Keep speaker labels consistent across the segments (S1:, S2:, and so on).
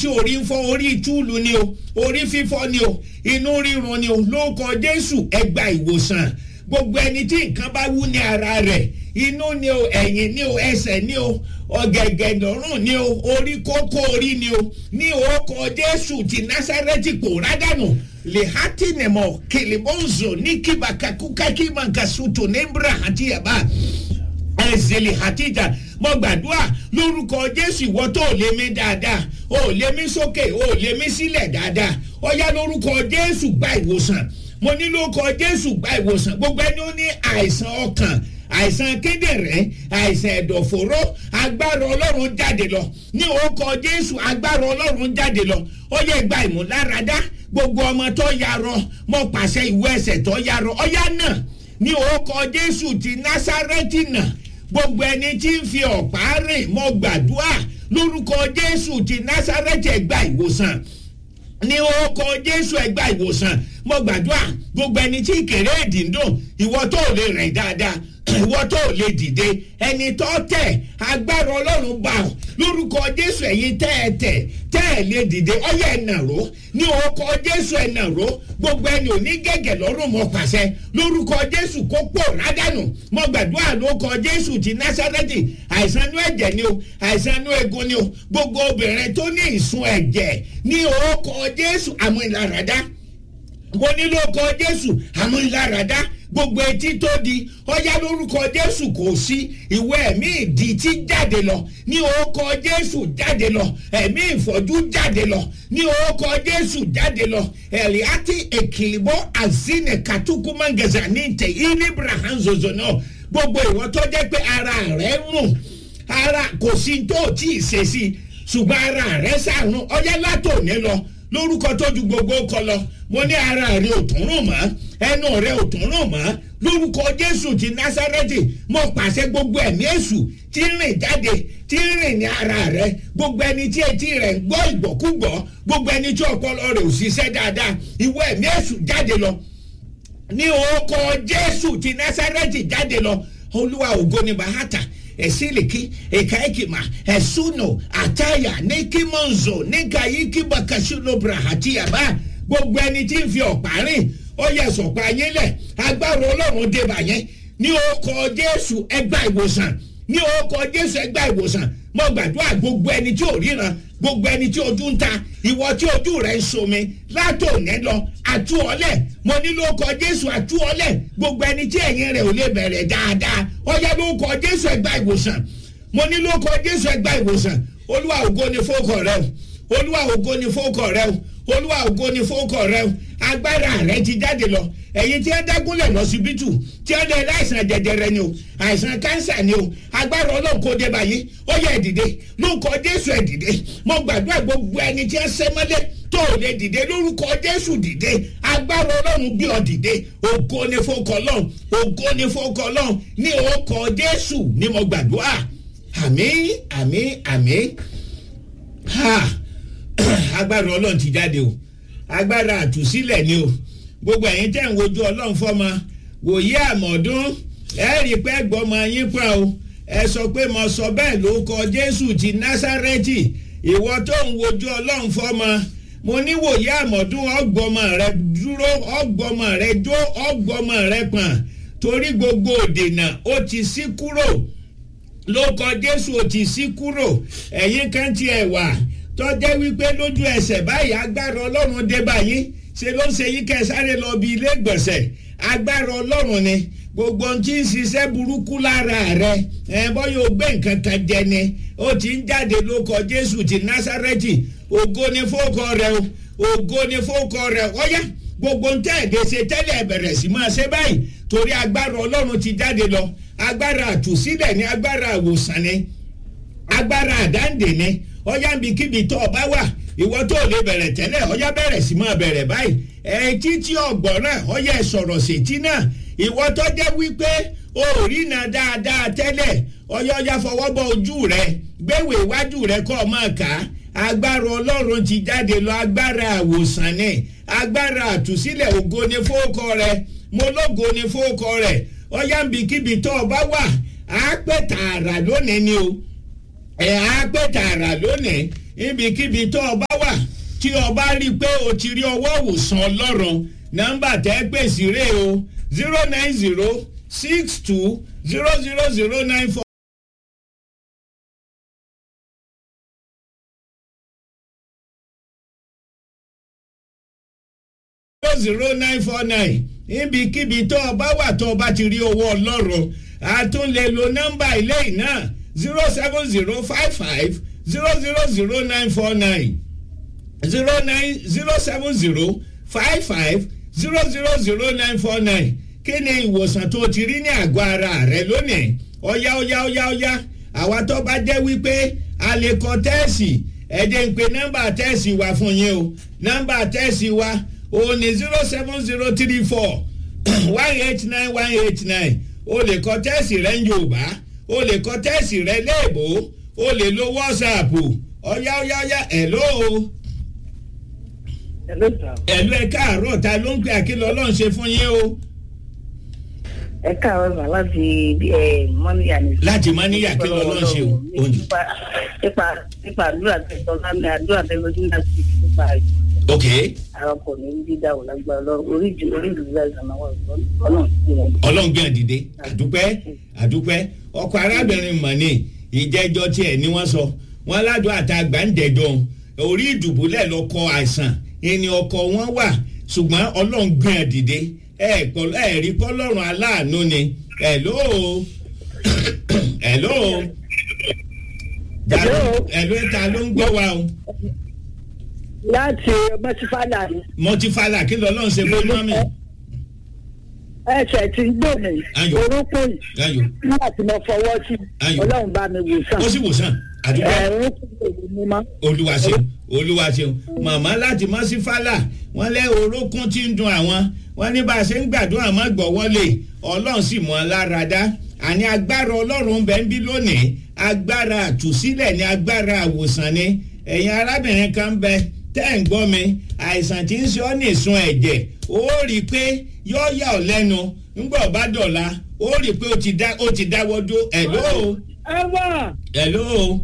S1: tí orí ń fọ́ orí túùlù ni o orí fífọ́ ni o inú rírun ni o lórúkọ jésù ẹ gba ìwòsàn gbogbo ẹni tí nǹkan bá wú ní ara rẹ̀ inú ni o ẹ̀yìn ni o ẹsẹ̀ ni o ọ̀gẹ̀gẹ̀ lọ́rùn ni o orí kókó orí ni o ní orúkọ jésù ti násárẹ́tì pòórá dànù lehati nemo kilibonzo ní kibakakuka kimankasuto nembra àti yaba ẹ̀zẹ̀lẹ̀ àtijọ́ mo gbàdúrà lórúkọ jésù ìwọ tó lé mi dáadáa ó lé mi sókè ó lé mi sílẹ̀ dáadáa ọ̀yá lórúkọ jésù gba ìwòsàn mo ní lórúkọ jésù gba ìwòsàn gbogbo ẹni ó ní àìsàn ọkàn àìsàn kíndìnrín àìsàn ẹ̀dọ̀fóró agbára ọlọ́run jáde lọ ní orúkọ jésù agbára ọlọ́run jáde lọ ó yẹ gba ìmúláradá gbogbo ọmọ tó yarọ mo pàṣẹ ìwé ẹsẹ̀ tó yarọ ọ̀yá náà ní orúkọ jésù ti násárẹ́tì náà gbogbo ẹni tí ń fi ọ̀pá rìn mo gbàdúrà lórúkọ jésù ti násárẹ́tì ẹ̀gbà ìwòsàn ní orúkọ jésù ẹgbà ìwòsàn mo gbàdúrà gbogbo ẹni tí kéré ìdìndùn ìwọ tó lè rìn dáadáa ìwọ tó lè dìde ẹni tó tẹ agbára ọlọ́run bá ọ lórúkọ jésù ẹ̀yin tẹ́ ẹ tẹ̀ tẹ́ ẹ lè dìde ọyẹ ẹ̀ nàró ní orúkọ jésù ẹ̀ nàró gbogbo ẹni ò ní gẹ́gẹ́ lọ́rùn mọ́ pàṣẹ lórúkọ jésù kó pò rádànù mo gbàdúrà lórúkọ jésù ti násárẹ́tì àìsàn inú ẹ̀jẹ̀ ni o àìsàn inú egun ni o gbogbo obìnrin tó ní ìsun ẹ̀jẹ̀ ní orúkọ jésù àmúìláradá mo ní lórúkọ jésù àmúìláradá gbogbo etí tó di ọyá lórúkọ jésù kò sí ìwé ẹ̀mí ìdí tí jáde lọ ní orúkọ jésù jáde lọ ẹ̀mí ìfọ́jú jáde lọ ní orúkọ jésù jáde lọ ẹ̀rí àti èkìlìbọ́ àzínẹ̀ kàtúkùmọ̀ngẹ̀zà ní tẹ̀ ìníbrahàn zòzò náà gbogbo ìwọ tó jẹ́ pé ara rẹ̀ rùn ara kò sí tó tí ì ṣe sí ṣùgbọ́n ara rẹ̀ sàrùn ọyá látòní lọ lórúkọ tó ju gbogbo kọ lọ mo ní ara rẹ ò tún rùn mọ́ ẹnu rẹ ò tún rùn mọ́ lórúkọ jésù ti násárẹ́tì mo pàṣẹ gbogbo ẹ̀mí èṣù tí ń rìn jáde tí ń rìn ní ara rẹ gbogbo ẹni tí etí rẹ ń gbọ́ ìgbọ́kúgbọ́ gbogbo ẹni tí ọpọlọ rẹ ò ṣiṣẹ́ dáadáa ìwọ ẹ̀mí èṣù jáde lọ ní orúkọ jésù ti násárẹ́tì jáde lọ olúwa ògo ni bàhátà esiliki ekaekima esuno ataya nikimonzo nikayiki bakashulobra hatiyaba gbogbo ẹni tí ń fi ọ̀pá rìn ó yẹ sọ̀pá yín lẹ̀ agbára ọlọ́run débà yẹn ní orúkọ jésù ẹgbà ìwòsàn ní orúkọ jésù ẹgbà ìwòsàn mo gbàdúrà gbogbo ẹni tí ò ríran gbogbo ẹni tí ojú ń ta ìwọ tí ojú rẹ ń somi látòní lọ àtú ọlẹ mo ní lórúkọ jésù àtú ọlẹ gbogbo ẹni tí ẹyin rẹ ò lè bẹrẹ dáadáa ọyá lórúkọ jésù ẹgbà ìwòsàn mo ní lórúkọ jésù ẹgbà ìwòsàn olúwa ògo ni fókọ rẹ o olúwa ògo ni fókọ rẹ o olúwa ògo ni fókọ rẹ o agbára rẹ ti jáde lọ ẹyin tí ẹ dágúnlẹ̀ lọ́sibítù tí ẹ dẹ láìsàn jẹjẹrẹ ni o àìsàn kánsà ni o agbára ọlọ́run kò dé báyìí ó yẹ ẹ̀dìdẹ lórúkọ jésù ẹ̀dìdẹ mo gbàdúrà gbogbo ẹni tí ẹ sẹ́mọ́lẹ̀ tó o lè dìde lórúkọ jésù dìde agbára ọlọ́run gbé ọ dìde ògo ni fọkọ lọ́n ògo ni fọkọ lọ́n ní orúkọ jésù ni mo gbàdúrà àmì àmì àmì ha agbára ọlọ́run ti jáde o agbára àtúnṣílẹ̀ ni o gbogbo ẹ̀yin tẹ̀ ń wojú ọlọ́run fọ́mọ wòye àmọ̀dún ẹ rí i pé gbọ́mọ yín pa o ẹ sọ pé mo sọ bẹ́ẹ̀ ló kọ jésù ti násárẹ́tì ìwọ tó ń wojú ọlọ́run fọ́mọ mo ní wòye àmọ̀dún ọgbọ́mọ rẹ dúró ọgbọ́mọ rẹ jó ọgbọ́mọ rẹ pọ̀n torí gbogbo òdènà ó ti sí kúrò ló kọ jésù ó ti sí kúrò ẹ̀yin kan tiẹ̀ wà tọ́jẹ́ wípé lójú ẹsẹ̀ báyìí agbára ọlọ́run dé báyìí ṣe ló ń ṣe yí kẹ́ sáré lọ bí ilé ìgbọ̀nsẹ̀ agbára ọlọ́run ni gbogbo ohun tí ń ṣiṣẹ́ burúkú lára rẹ ẹ bọ́yọ̀ ó gbé nǹkan kan jẹ ni ó ti ń jáde lóko jésù ti násárẹ́tì ògo ni fókọ rẹ o ògo ni fókọ rẹ ọ̀yá gbogbo ń tẹ̀lé ṣe tẹ́lẹ̀ bẹ̀rẹ̀ sí máa ṣe báyìí torí agbára ọlọ́run ti jáde lọ agbára àtúnṣílẹ̀ ni agbára àwòsàn ni agbára àdáǹdè ni ọ̀yá nbikíbi tó ọba wà ìwọ tó lè bẹ̀rẹ̀ tẹ́lẹ̀ ọ̀yá bẹ̀rẹ̀ sí máa bẹ̀rẹ̀ báyìí ẹ̀ẹ́tí tí ọ̀gbọ́n náà ọ̀yá sọ̀rọ̀ sétí náà ìwọ tó jẹ́ wípé o ò rí na dáadáa tẹ́lẹ̀ ọ̀yá ọ̀yá fọwọ́ bọ ojú rẹ gbéwèé iwájú rẹ kọ́ ọ máa kà á agbára ọlọ́run ti jáde lọ agbára àwòsàn ni agbára àtúnṣílẹ̀ ògo ni fóókọ rẹ mo lógo ni fóókọ rẹ ọ̀yá nbikíbi tó ọba wà á pẹ́ tààrà lónìí ni o ẹ̀ á pẹ́ tààrà lónìí ibikíbi tó ọba wà tí o bá rí i pé o ti rí ọwọ́ òwòsàn ọlọ́run nọ́mbà tẹ́ pè sí rè o zero nine zero six two zero zero zero nine four. zero nine four nine níbikíbi tó o bá wà tó o bá ti rí owó ọlọ́run a tún lè lo nọ́mbà ilé yìí náà zero seven zero five five zero zero zero nine four nine zero nine zero seven zero five five zero zero zero nine four nine kí ni ìwòsàn tó ti rí ní àgọ́ ara rẹ lónìí ọ̀yá ọ̀yá ọ̀yá ọ̀yá àwa tó bá jẹ́ wípé a lè kọ tẹ́ẹ̀sì ẹ̀jẹ̀ ń pe nọ́mbà tẹ́ẹ̀sì wa fún yín o nọ́mbà tẹ́ẹ̀sì wa òun ni zero seven zero three four one eight nine one eight nine o lè kọ tẹ́ẹ̀sì rẹ ní yorùbá o lè kọ tẹ́ẹ̀sì rẹ léèbó o lè lo whatsapp ọ̀yá ọ̀yá ọ̀yá hello
S2: Hello, sir.
S1: ẹ̀lú ẹ̀ káàárọ̀ ta ló ń pè àkìlọ̀ ọlọ́run ṣe fún yín o
S2: ẹ káàárọ̀ sà láti mọ́níyà ní.
S1: láti má níyà kí lọ́lọ́run ṣe o òní.
S2: nípa nípa nípa àdúrà tẹ̀sán lámì àdúrà tẹ̀sán láti nípa
S1: ok
S2: àwọn ọkọ̀ ní dídá ò lágbára lọ orí ju orí ìlú láìsàn náà wà lọ́nà sí wọn.
S1: ọlọ́run gbé àdìde àdúpẹ́ àdúpẹ́ ọkọ̀ arábìnrin mọ̀ni ìjẹ́jọ́ tiẹ̀ ni wọ́n sọ wọ́n ládùn àtàgbà ń dẹ̀jọ́ orí ìdùbúlẹ̀ lọ́kọ̀ àìsàn ìní ọkọ̀ wọn wà ṣùgbọ́n ọlọ́run gbé àdìde ẹ̀ pọ̀ ẹ̀ rí pọ́lọ́run aláàánú ni hello hello
S2: Hello.
S1: hello ta ló ń gbọ́ wa o
S2: láti mọ́tífàlà ni
S1: mọtífàlà kí lọ́lọ́run ṣe fún mọ́mì
S2: ẹsẹ̀ tí ń gbò mí
S1: Ayọ̀.
S2: orúkọ yìí
S1: ayò
S2: nígbà tí mo fọwọ́ sí
S1: Ayọ̀.
S2: ọlọ́run bá mi wò sàn
S1: ó sì wòsàn àdúpẹ́.
S2: ẹ̀rún kò lè mú mọ́.
S1: olúwa ṣeun olúwa ṣeun màmá láti mọ́ sí fálà wọ́n lé orókún tí ń dun àwọn wọ́n ní bá a ṣe ń gbàdúrà má gbọ́ wọlé ọlọ́run sì mọ́ lára dá àní agbára ọlọ́run bẹ́ẹ̀ ń bí lónìí agbára àtúsílẹ̀ ní agbára àwòsàn ni ẹ̀yin arábìnrin kan bẹ tẹ́ ń gbọ́ mi àìsàn tí ń ṣe ọ́ ní ìsun ẹ̀jẹ̀ ó rí i pé yóò yà ọ́ lẹ́nu ńgbà ọba dọ̀la ó rí i pé ó ti dá- ó ti dáwọ́ dó ẹ̀ lóo
S2: ẹ wà.
S1: hello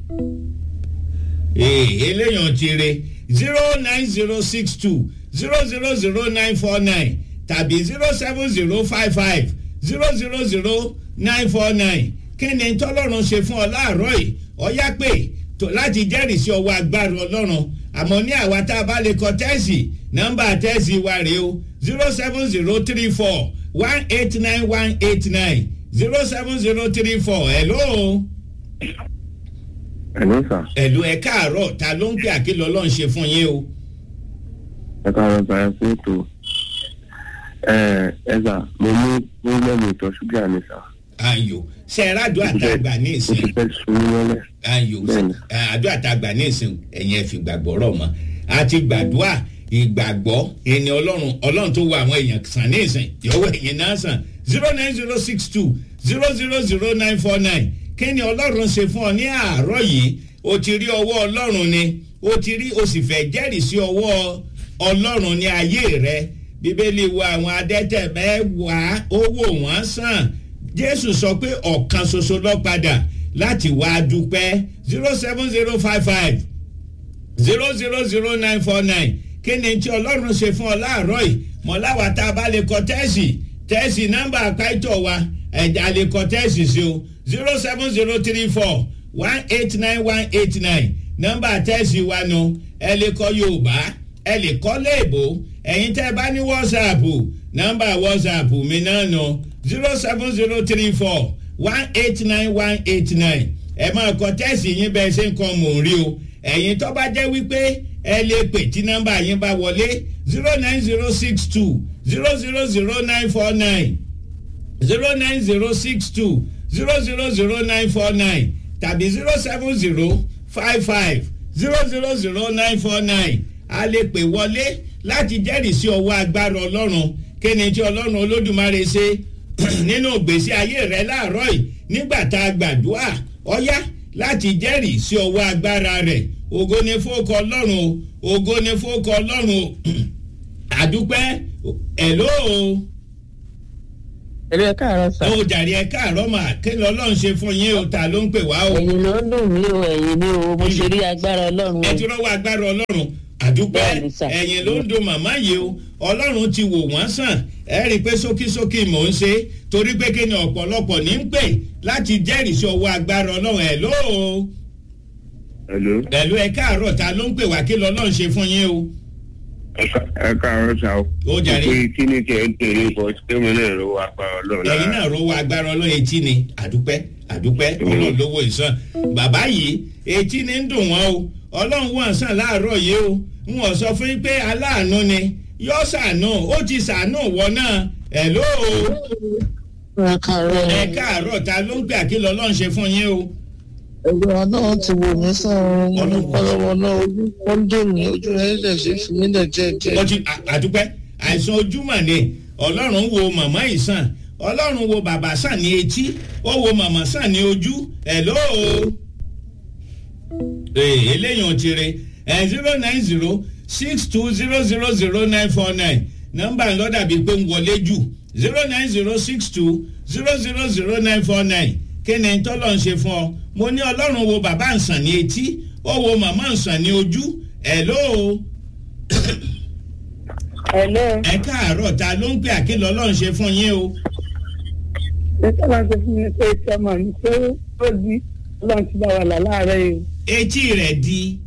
S1: ee eléyàn ti re zero nine zero six two zero zero zero nine four nine tàbí zero seven zero five five zero zero zero nine four nine kí ni tọ́lọ́run ṣe fún ọ láàárọ̀ yìí ọ̀yá pé tó láti jẹ́rìí sí ọwọ́ agbára ọlọ́run àmọ́ ní àwa tá a bá lè kọ tẹ́sì nọ́mbà tẹ́sì wa rèé o zero seven zero three four one eight nine one eight nine zero seven zero three four hello
S3: Hello sir.
S1: ẹ̀lú ẹ̀ káàárọ̀ ta ló ń pè àkìlọ̀ ọlọ́run ṣe fún yín o.
S3: ẹ káàárọ̀ sir ẹ kú ètò. ẹ ẹ sà mo ní pírọ́blẹ́mù ìtọ̀ ṣúgà ni sà.
S1: ayò ṣe é rádùú àtàgbà ní
S3: ó
S1: ìsìn
S3: ti fẹ́ sun mí mọ́lẹ̀.
S1: ayò
S3: Bẹ́ẹ̀ni.
S1: àdúrà àtàgbà ní ìsìn ẹ̀yìn ẹ̀fì gbàgbọ́ rọ̀ mọ́ àti gbàdúrà ìgbàgbọ́ ẹni ọlọ́run ọlọ́run tó wọ àwọn èèyàn sàn ní ìsìn yọ̀wọ́ ẹ̀yìn náà sàn zero nine zero six two zero zero zero nine four nine kí ni ọlọ́run ṣe fún ọ ní àárọ̀ yìí o ti rí ọwọ́ ọlọ́run ni o ti rí o sì fẹ́ jẹ́rìí sí ọwọ́ ọlọ́run ní ayé rẹ bíbélì wo àwọn adẹ́tẹ̀ mẹ́wàá owó wọn sàn jésù sọ pé ọ̀kan ṣoṣo lọ padà láti wá dúpẹ́ zero seven zero five five zero zero zero nine four nine kí ni tí ọlọ́run ṣe fún ọ láàárọ̀ yìí mọ̀láwa tá a bá lè kọ tẹ́sì tẹ́sì nọ́mbà àpáìtọ̀ wa ẹ̀dá lè kọ tẹ́sì sí o zero seven zero three four one eight nine one eight nine nọ́mbà tẹ́sì wa nu ẹ lè kọ yorùbá ẹ lè kọ́ léèbó ẹ̀yin tẹ́ ẹ bá ní wọ́sàpù nọ́mbà wọ́sàpù mi náà nu zero seven zero three four one eight nine one eight nine ẹ máa kọ tẹ́sì yín bẹ́ẹ̀ ṣe ń kọ́ mò ń rí o ẹ̀yin tó bá jẹ́ wípé ẹ lè pè tí nọ́mbà yín bá wọlé zero nine zero six two zero zero zero nine four nine zero nine zero six two zero zero zero nine four nine tàbí zero seven zero five five zero zero zero nine four nine a lè pè wọlé láti jẹ́rìí sí ọwọ́ agbára ọlọ́run kí ni tí ọlọ́run olódùmarè ṣe nínú ìgbésí ayé rẹ láàárọ̀ yìí nígbà tá a gbàdúrà ọ̀yá láti jẹ́rìí sí ọwọ́ agbára rẹ̀ ògo ni fóòkọ ọlọ́run o ògo ni fóòkọ ọlọ́run o àdúpẹ́ ẹ̀ló o
S4: ẹ̀rọ ẹ̀ káàárọ̀ sà.
S1: ó jàre ẹ káàárọ̀ mà kí ni ọlọ́run ṣe fún yín o ta ló ń pè wá o
S4: ẹ̀yin ló ń dùn mí o ẹ̀yin ni o mo ṣe rí agbára ọlọ́run
S1: ẹ
S4: o.
S1: ti rọ́wọ́ agbára ọlọ́run àdúpẹ́
S4: Bẹ́ẹ̀ni sà.
S1: ẹ̀yìn ló ń do màmá yìí o ọlọ́run ti wò wọ́n sàn ẹ rí i pé sókísókí mò ń ṣe torí pé kí ni ọ̀pọ̀lọpọ̀ ní ń pè láti jẹ́rìí sí ọwọ́ agbára ọlọ́run ẹ̀ lóo
S3: hello
S1: pẹ̀lú ẹ káàárọ̀ ta ló ń pè wá kí lọ́lọ́run ṣe fún yín o.
S3: ẹ káàárọ̀ sá o.
S1: Ó jàre.
S3: pé kí ni kẹ́ ń tèrè bọ́ tẹ́mi náà ló wà pa ọlọ́run
S1: ẹ̀yin náà rówó agbára ọlọ́run etí ni àdúpẹ́ àdúpẹ́ ọlọ́run lówó ìsàn bàbá yìí etí ni ń dùn wọ́n o ọlọ́run wọ́n sàn láàárọ̀ yìí o n wọ́n sọ fún yín pé aláàánú ni yọ sànù ó ti sànù wọ náà ẹ̀ ló o
S4: ẹ káàárọ̀
S1: ẹ káàárọ̀ ta ló ń pè àkìlọ̀ ọlọ́run ṣe fún yín o.
S4: ẹgbẹ́ ọlọ́run ti wò mí sàn mo dúpẹ́ lọ́wọ́ náà ojú wọn dùn mí ojú rẹ̀ dẹ̀ ṣe fi mí dẹ̀ jẹ́ jẹ́.
S1: wọ́n ti à- àdúpẹ́ àìsàn ojúmọ̀ ni ọlọ́run wo màmá yìí sàn ọlọ́run wo bàbá sàn ní etí ó wo màmá sàn ní ojú ẹ̀ ló o. ee eléyìí ò ti re ẹ̀ zero nine zero six two zero zero zero nine four nine nọ́mbà ńlọ dàbí pé ń wọlé jù zero nine zero six two zero zero zero nine four nine kí ni tọ́lọ̀ ń ṣe fún ọ mo ní ọlọ́run wo bàbá ń sàn ní etí ó wo màmá ń sàn ní ojú ẹ̀ ló o
S2: Hello.
S1: ẹ káàárọ̀ ta ló ń pè àkìlọ̀ ọlọ́run ṣe fún yín o.
S2: Ṣé sábà sọ fún mi pé tí ọmọ mi pé ó di ọlọ́run ti bá wa là láàárẹ̀ yìí?
S1: etí rẹ̀ di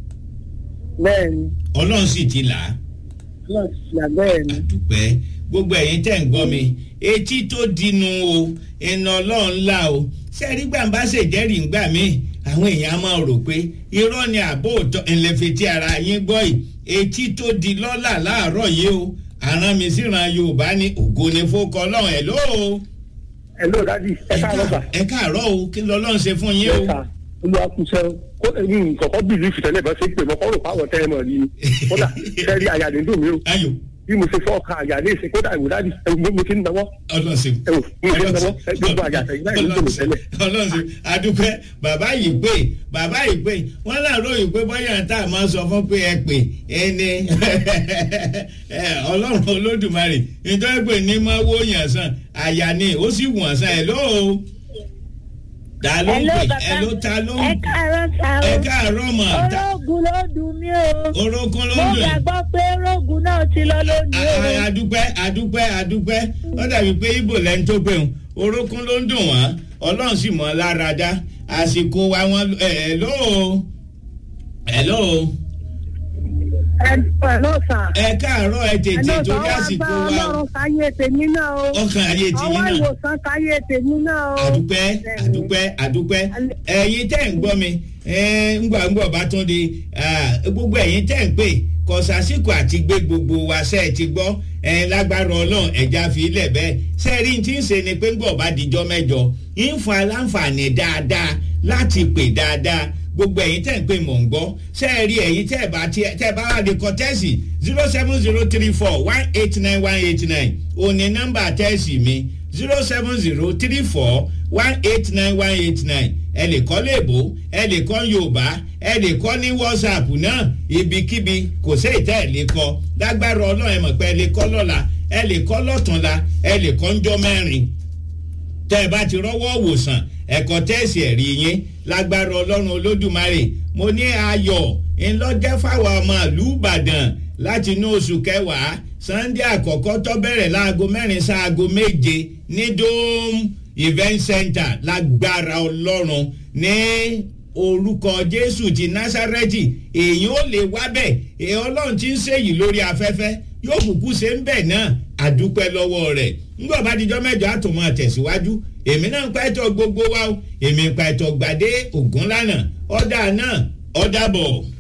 S2: Bẹ́ẹ̀ ni,
S1: ọlọ́run sì ti là á.
S2: ọlọ́run ti là bẹ́ẹ̀ ni.
S1: dúpẹ́ gbogbo ẹ̀yin tẹ̀ ń gbọ́ mi etí tó dinu o iná ọlọ́run ńlá o sẹ́ẹ̀rí gbàǹbá ṣèjẹ́rìí ńgbà mí àwọn èèyàn máa rò pé irọ́ ni àbó òtọ́ ìlẹ̀fẹ̀tì ara yín gbọ́ yìí etí tó di lọ́là láàárọ̀ yìí o àrán mi síran yorùbá ní ògo ni fókọ ọlọ́run ẹ̀ lóo
S5: hello dadi ẹ káàárọ̀ sà.
S1: ẹ káàárọ̀ o kí lọ́lọ́run ṣe fún yín o.
S5: Yes, sir. olúwa kú sẹ́ kó èmi kọ̀kọ́ bìlífù tẹ́lẹ̀ bá ṣe pé mo kọ́ rò pàwọ̀ tẹ́ ẹ mọ̀ ní kódà sẹ́rí àyà ní dùn mí o
S1: ayò
S5: bí mo ṣe fọ́ ọkàn àyà ní ìsìn kódà ìwò dadi ẹ wo mo ti ń náwó
S1: ọlọ́sìn.
S5: ẹ wò mo ti ń náwó ẹ gbogbo àyà àtẹ̀yìn báyìí ló ń tòmí tẹ́lẹ̀.
S1: ọlọ́sìn adúpẹ́ bàbá yìí pé bàbá yìí pé wọ́n láàárọ̀ yìí pé bọ́yà tá a máa sọ fún pé ẹ pè ẹni ọlọ́run olódùmarè nítorí pé ní máa wó yàn sàn àyà ni ó sì wọ̀n sàn ẹ̀ lóo ta ló ń
S6: Hello,
S1: pè
S6: bàbá.
S1: ẹ ló ta ló
S6: ẹ
S1: ń
S6: káàárọ̀ sá
S1: ẹ
S6: o
S1: káàárọ̀ mọ̀ ta
S6: ológun ló dùn mí o
S1: orókún ló
S6: mo
S1: ń dùn yìí.
S6: gbàgbọ́ pé ológun náà ti lọ lónìí
S1: A- a-
S6: o
S1: adúpẹ́ adúpẹ́ adúpẹ́ ó dàbí pé ibo lẹ́ni tó pé òun orókún ló ń dùn wọ́n ọlọ́run sì mọ́ lára dá àsìkò wa wọn ẹ̀ ẹ̀ lóo ẹ̀ lóo
S2: Ẹ ló sà.
S1: ẹ káàárọ̀ ẹ
S2: Ẹ
S1: tètè
S2: ló sà
S1: torí
S2: wá
S1: àsìkò
S2: bá
S1: wa o.
S2: ọlọ́run káyé tèmi náà o.
S1: ọkàn ayé tìyín
S2: Ọwọ́
S1: náà
S2: ìwòsàn káyé tèmi náà o.
S1: àdúpẹ́ àdúpẹ́ àdúpẹ́ ẹ̀yin tẹ́ ń gbọ́ mi ẹ̀, ńgbà ńgbà bá tún di ah, gbogbo ẹ̀yin tẹ́ ń pè kò sásìkò àti gbé gbogbo wa ṣe é ti gbọ́ ẹ̀, lágbára ọlọ́run ẹ̀já fi ilẹ̀ bẹ́ẹ̀ sẹ́ẹ̀rí tí ń ṣe ni pé ńgbà bá dijọ́ mẹ́jọ ń fún aláǹfààní dáadáa láti pè dáadáa gbogbo ẹ̀yin tẹ́ ń pè mọ̀ ń gbọ́ sẹ́ẹ̀rí ẹ̀yin tẹ́ bá tí tẹ́ bá wà lè kọ tẹ́sì zero seven zero three four one eight nine one eight nine òní nọ́mbà tẹ́sì mi zero seven zero three four one eight nine one eight nine ẹ lè kọ́ léèbó ẹ lè kọ́ yorùbá ẹ lè kọ́ ní whatsapp náà ibikíbi kò sí ìtẹ́ ẹ̀ lè kọ́ lágbára ọlọ́run ẹ mọ̀ pé ẹ lè kọ́ lọ́la ẹ lè kọ́ lọ́tùnla ẹ lè kọ́ ńjọ́ mẹ́rin tẹ́ ẹ bá ti rọ́wọ́ wòsàn ẹ̀kọ́ tẹ́sí ẹ̀rí yín lágbára ọlọ́run olódùmarè mo ní ayọ̀ ńlọ́jẹ́ fáwọn ọmọ ìlú ìbàdàn láti inú oṣù kẹwàá sunday àkọ́kọ́ tó bẹ̀rẹ̀ láago mẹ́rin sáago méje ní dome event center lágbára ọlọ́run ní orúkọ jésù ti násárẹ́tì èyí ò lè wá bẹ̀ èyí ọlọ́run ti ń ṣèyí lórí afẹ́fẹ́ yóò kúkú ṣe ń bẹ̀ náà àdúpẹ́ lọ́wọ́ rẹ̀ ńgbọ́ bá dijọ́ mẹ́jọ àtùmọ̀ tẹ̀síwájú èmi náà ń pa ẹ̀tọ́ gbogbo wa o èmi ń pa ẹ̀tọ́ gbàdé ògúnlànà ọ̀dà náà ọ̀dà bọ̀.